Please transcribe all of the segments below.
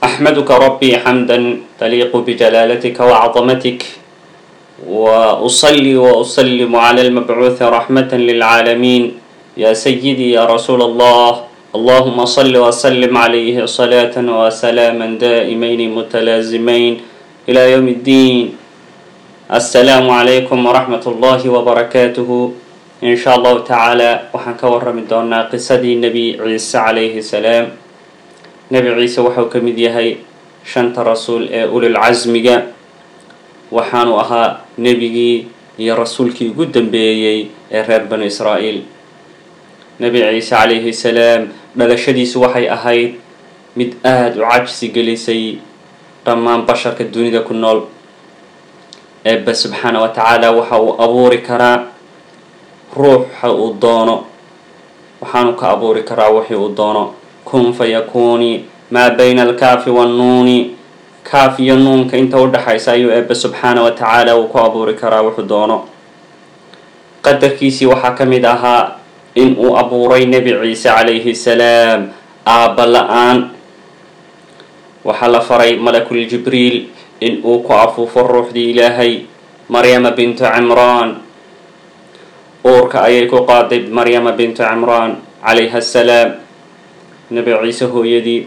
أحمدك ربي حمدا تليق بجلالتك وعظمتك وأصلي وأسلم على المبعوث رحمة للعالمين يا سيدي يا رسول الله اللهم صل وسلم عليه صلاة وسلاما دائمين متلازمين إلى يوم الدين السلام عليكم ورحمة الله وبركاته إن شاء الله تعالى waxaan ka warrami doonaa qisadii nebi ciise calayhi salaam nebi ciise waxau ka mid yahay shanta rasuul ee ulil casmiga waxaanu ahaa nebigii iyo rasuulkii ugu dambeeyey ee reer banu israa'iil nebi ciise calayhi salaam dhalashadiisu waxay ahayd mid aada u cajsi gelisay dhammaan basharka dunida ku nool eebbe subxaana wa tacaala waxa uu abuuri karaa ruuxa uu doono waxaanu ka abuuri karaa wixii uu doono kun fayakuuni maa bayna alkaafi wannuuni kaaf iyo nuunka inta u dhexaysa ayuu eebbe subxaana wa tacaala uu ku abuuri karaa wuxuu doono qadarkiisii waxaa ka mid ahaa in uu abuuray nebi ciise calayhi salaam aabba la-aan waxaa la faray malakul jibriil in uu ku afuufo ruuxdii ilaahay maryama bintu cimraan uurka ayay ku qaaday maryama bintu cimraan calayha asalaam nebi ciise hooyadii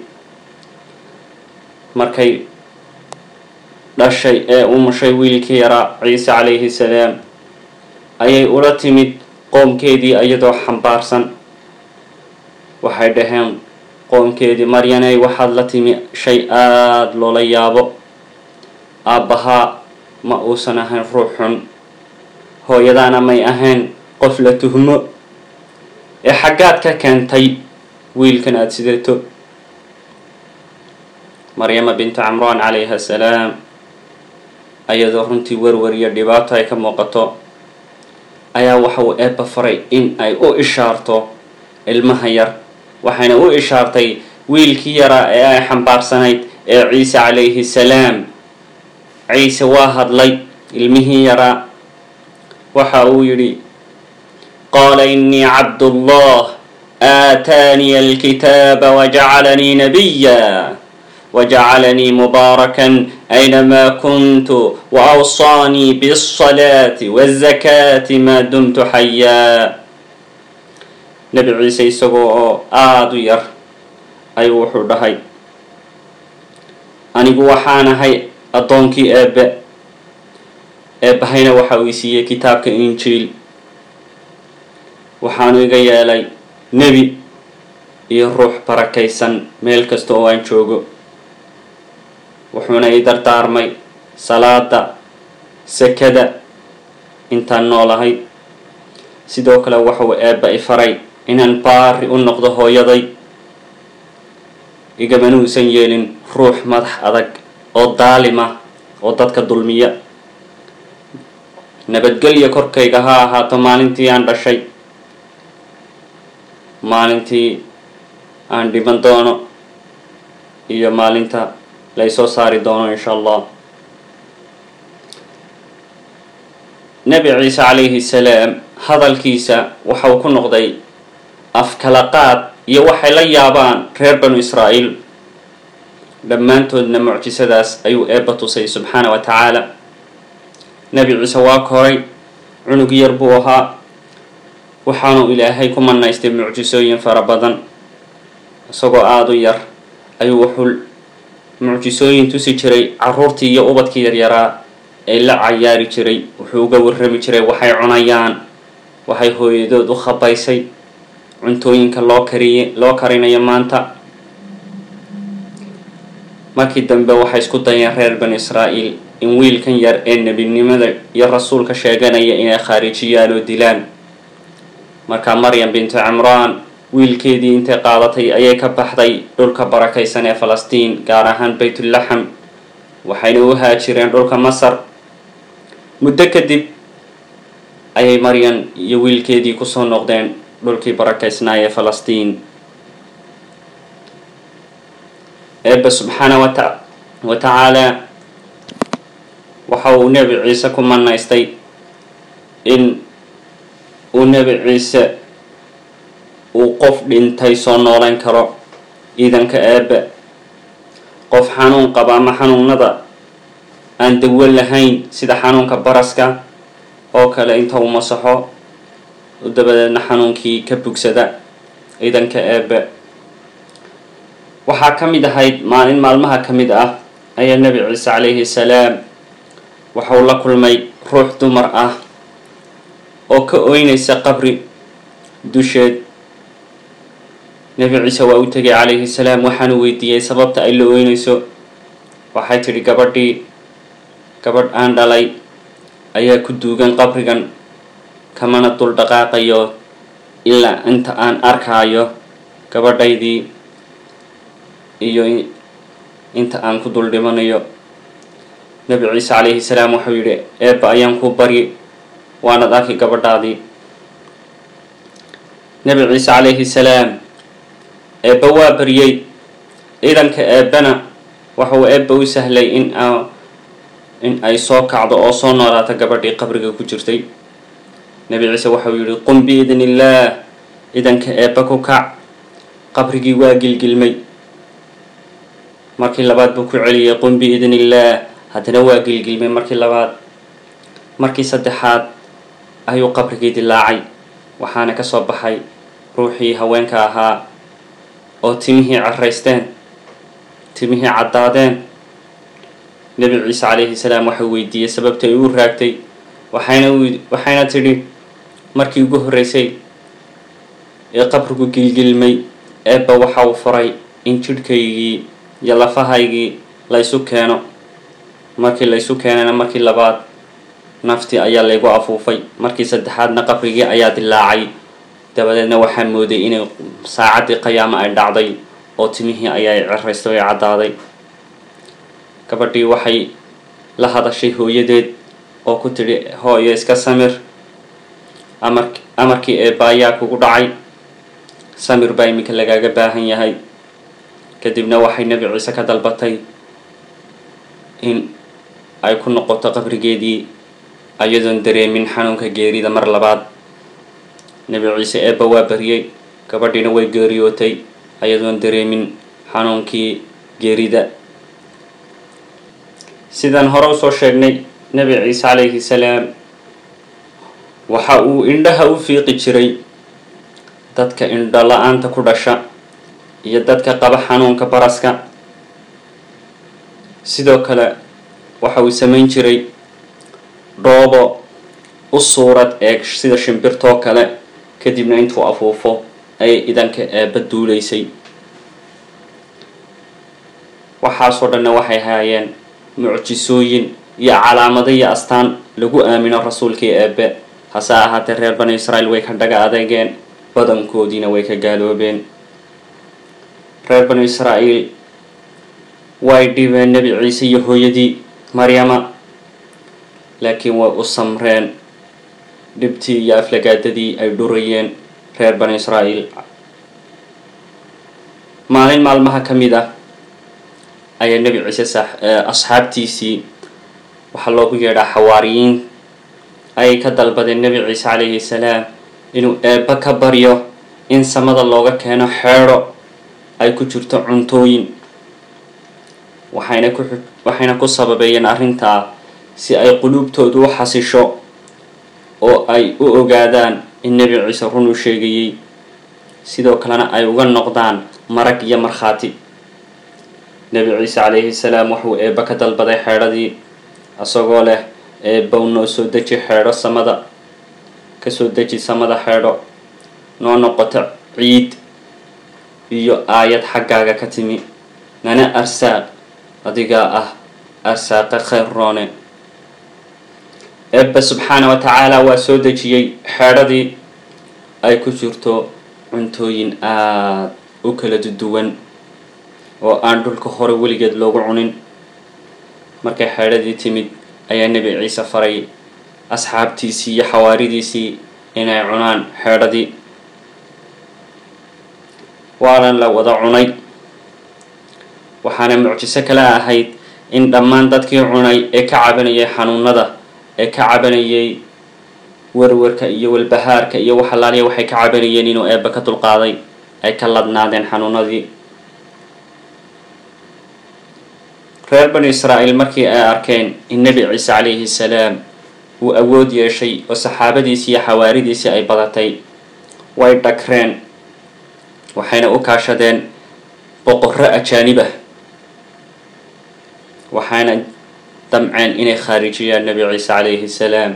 markay dhashay ee umushay wiilkii yaraa ciise calayhi salaam ayay ula timid qoomkeedii iyadoo xambaarsan waxay dhaheen qoomkeedii maryaney waxaad la timi shay aada loola yaabo aabbahaa ma uusan ahayn ruux xun hooyadaana may ahayn qof la tuhmo ee xaggaad ka keentay wiilkan aada sidato maryama bintu camraan calayha asalaam ayadoo runtii werwer iyo dhibaato ay ka muuqato ayaa waxa uu eebba faray in ay u ishaarto ilmaha yar waxayna u ishaartay wiilkii yaraa ee ay xambaarsanayd ee ciise calayhi salaam ciise waa hadlay ilmihii yaraa waxa uu yidhi qaala inii cabdullah aataaniya alkitaaba wajacalanii nabiya wajacalanii mubaarakan aynamaa kuntu waawsaanii bialsalaati waazakaati maa dumtu xayaa nebi ciise isagoo oo aada u yar ayuu wuxuu dhahay anigu waxaanahay addoonkii eebbe eebbahayna waxa uu isiiyey kitaabka injiil waxaanu iga yeelay nebi iyo ruux barakaysan meel kasta oo aan joogo wuxuuna ii dardaarmay salaada sakada intaan noolahay sidoo kale waxauu eebba i faray inaan baari u noqdo hooyaday igamana uusan yeelin ruux madax adag oo daalima oo dadka dulmiya nabadgelya korkayga ha ahaato maalintii aan dhashay maalintii aan dhiban doono iyo maalinta laysoo saari doono insha allah nebi ciise calayhi salaam hadalkiisa waxa uu ku noqday afkalaqaad iyo waxay la yaabaan reer banu israa'iil dhammaantoodna mucjisadaas ayuu eebba tusay subxaana wa tacaala nebi ciise waa koray cunug yar buu ahaa waxaanu ilaahay ku manaystay mucjisooyin fara badan isagoo aada u yar ayuu wuxuu mucjisooyin tusi jiray caruurtii iyo ubadkii yaryaraa ee la cayaari jiray wuxuu uga warrami jiray waxay cunayaan waxay hooyadood u khabaysay cuntooyinka loo kariye loo karinayo maanta markii dambe waxay isku dayeen reer banu israa'iil in wiilkan yar ee nebinimada iyo rasuulka sheeganaya inay khaarijiyaan oo dilaan markaa maryam bintu cimraan wiilkeedii intay qaadatay ayay ka baxday dhulka barakaysan ee falastiin gaar ahaan baytulaxam waxayna u haajireen dhulka masar muddo kadib ayay maryan iyo wiilkeedii kusoo noqdeen dhulkii barakaysnaa ee falastiin eebbe subxaana wata wa tacaala waxa uu nebi ciise ku manaystay in uu nebi ciise uu qof dhintay soo nooleyn karo ciidanka eebbe qof xanuun qaba ama xanuunada aan dawo lahayn sida xanuunka baraska oo kale inta uu masaxo dabadeedna xanuunkii ka bugsada ciidanka eebe waxaa ka mid ahayd maalin maalmaha ka mid ah ayaa nebi ciise calayhi salaam waxa uu la kulmay ruux dumar ah oo ka oynaysa qabri dusheed nebi ciise waa u tegay calayhi salaam waxaanu weydiiyey sababta ay la oynayso waxay tidhi gabadhii gabadh aan dhalay ayaa ku duugan qabrigan kamana dul dhaqaaqayo ilaa inta aan arkaayo gabadhaydii iyo inta aan ku dul dhimanayo nebi ciise calayhi salaam wuxuu yidhi eebba ayaan ku baryi waanad arki gabadhaadii nebi ciise calayhi salaam eebba waa baryey ciidanka eebbena waxauu eebba u sahlay in in ay soo kacdo oo soo noolaato gabadhii qabriga ku jirtay nebi ciise waxau yidhi qum biidni illaah ciidanka eebba ku kac qabrigii waa gilgilmay markii labaad buu ku celiyay qum biidni illaah haddana waa gilgilmay markii labaad markii saddexaad ayuu qabrigii dilaacay waxaana ka soo baxay ruuxii haweenka ahaa oo timihii caraysteen timihii caddaadeen nebi ciise calayhi salaam waxau weydiiyey sababta ay u raagtay waxayna waxayna tidhi markii ugu horreysay ee qabrigu gilgilmay eebba waxa uu faray in jidhkaygii iyo lafahaygii laysu keeno markii laysu keenana markii labaad naftii ayaa laygu afuufay markii saddexaadna qabrigii ayaa dilaacay dabadeedna waxaa mooday inay saacaddii qiyaamo ay dhacday oo timihii ayaa ciraystay ay caddaaday gabadhii waxay la hadashay hooyadeed oo ku tidhi hooyo iska samir amar amarkii eebba ayaa kugu dhacay samir baa iminka lagaaga baahan yahay kadibna waxay nebi ciise ka dalbatay in ay ku noqoto qabrigeedii ayadoon dareemin xanuunka geerida mar labaad nebi ciise eebba waa baryey gabadhiina way geeriyootay ayadoon dareemin xanuunkii geerida sidaan hore usoo sheegnay nebi ciise calayhi salaam waxa uu indhaha u fiiqi jiray dadka indho la-aanta ku dhasha iyo dadka qaba xanuunka baraska sidoo kale waxa uu samayn jiray dhoobo u suurad eeg sida shimbirtoo kale kadibna intuu afuufo ayay idanka eebba duulaysay waxaasoo dhanna waxay haayeen mucjisooyin iyo calaamado iyo astaan lagu aamino rasuulkii eebbe hase ahaatee reer bani israa'iil way ka dhaga adeegeen badankoodiina way ka gaaloobeen reer banu israa'iil way dhibeen nebi ciise iyo hooyadii maryama laakiin way u samreen dhibtii iyo aflagaadadii ay dhurayeen reer banu israa'iil maalin maalmaha ka mid ah ayaa nebi ciise asxaabtiisii waxaa loogu yeedhaa xawaariyiin ayay ka dalbadeen nebi ciise calayhi salaam inuu eebba ka baryo in samada looga keeno xeedho ay ku jirto cuntooyin waxayna ku waxayna ku sababeeyeen arrintaa si ay quluubtoodu u xasisho oo ay u ogaadaan in nebi ciise run u sheegayey sidoo kalena ay uga noqdaan marag iyo markhaati nebi ciise calayhi salaam wuxuu eebba ka dalbaday xeedhadii isagoo leh eebbow noo soo deji xeedho samada kasoo deji samada xeedho noo noqoto ciid iyo aayad xaggaaga ka timi nana arsaaq adigaa ah arsaaqa khayr roone eebba subxaana wa tacaala waa soo dejiyey xeedhadii ay ku jirto cuntooyin aada u kala duwan oo aan dhulka hore weligeed loogu cunin markay xeedhadii timid ayaa nebi ciise faray asxaabtiisii iyo xawaaridiisii inay cunaan xeedhadii waana la wada cunay waxaana mucjiso kale ahayd in dhammaan dadkii cunay ee ka cabanayay xanuunada ee ka cabanayay warwarka iyo walbahaarka iyo waxalaaliya waxay ka cabanayeen inuu eebba ka dulqaaday ay ka ladnaadeen xanuunadii reer banu israa'iil markii ay arkeen in nebi ciise calayhi salaam uu awood yeeshay oo saxaabadiisii iyo xawaaridiisii ay badatay way dhagreen waxayna u kaashadeen boqorro ajaanib ah waxayna damceen inay khaarijiyaan nebi ciise calayhi salaam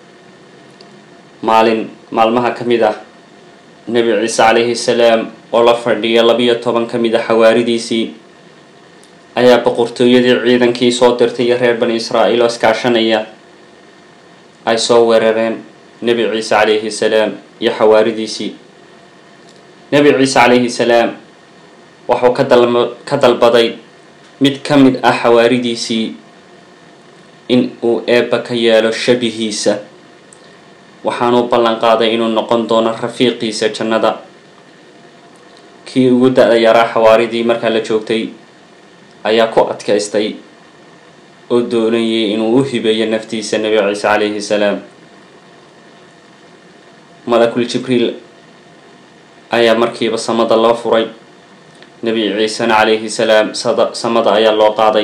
maalin maalmaha ka mid ah nebi ciise calayhi salaam oo la fadhiya labiyo toban ka mid a xawaaridiisii ayaa boqortooyadii ciidankii soo dirtay iyo reer bani israa'iil oo iskaashanaya ay soo weerareen nebi ciise calayhi salaam iyo xawaaridiisii nebi ciise calayhi salaam waxuu ka dal ka dalbaday mid ka mid ah xawaaridiisii in uu eebba ka yeelo shabihiisa waxaanuu ballan qaaday inuu noqon doono rafiiqiisa jannada kii ugu da-da yaraa xawaaridii markaa la joogtay ayaa ku adkaystay oo doonayay inuu u hibeeyo naftiisa nebi ciise calayhi salaam malakul jibriil ayaa markiiba samada loo furay nebi ciisena calayhi salaam sada samada ayaa loo qaaday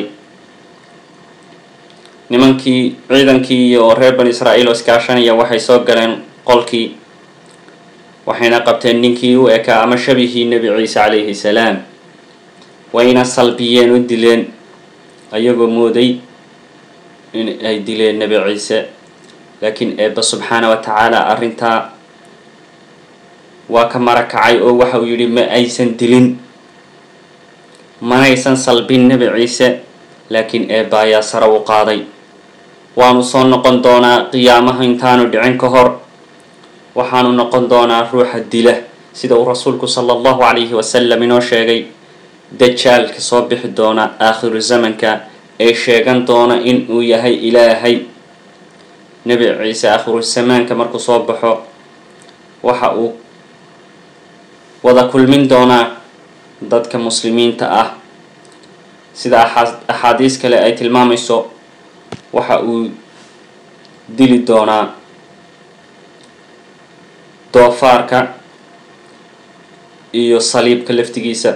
nimankii ciidankii iyo reer bani israa'iil oo iskaashanaya waxay soo galeen qolkii waxayna qabteen ninkii u ekaa ama shabihii nebi ciise calayhi salaam wayna salbiyeen u dileen ayagoo mooday in ay dileen nebi ciise laakiin eebba subxaana wa tacaala arrintaa waa ka mara kacay oo waxa uu yidhi ma aysan dilin manaysan salbin nebi ciise laakiin eebba ayaa sare u qaaday waanu soo noqon doonaa qiyaamaha intaanu dhicin ka hor waxaanu noqon doonaa ruuxa dila sida uu rasuulku sala allahu calayhi wasalam inoo sheegay dajaalka soo bixi doona aakhiru zamanka ee sheegan doona in uu yahay ilaahay nebi ciise aakhiru zamaanka markuu soo baxo waxa uu wada kulmin doonaa dadka muslimiinta ah sida axaadiis kale ay tilmaamayso waxa uu dili doonaa doofaarka iyo saliibka laftigiisa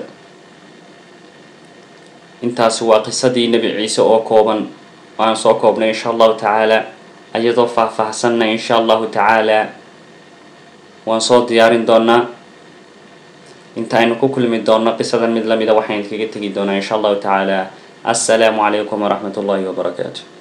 intaasi waa qisadii nebi ciise oo kooban waan soo koobnay insha allahu tacaala iyadoo faah-faahsanna insha allahu tacaala waan soo diyaarin doonaa inta aynu ku kulmi doonno qisadan mid lamida waxaan idinkaga tegi doonaa insha allahu tacaala assalaamu calaykum waraxmat ullahi wabarakaatu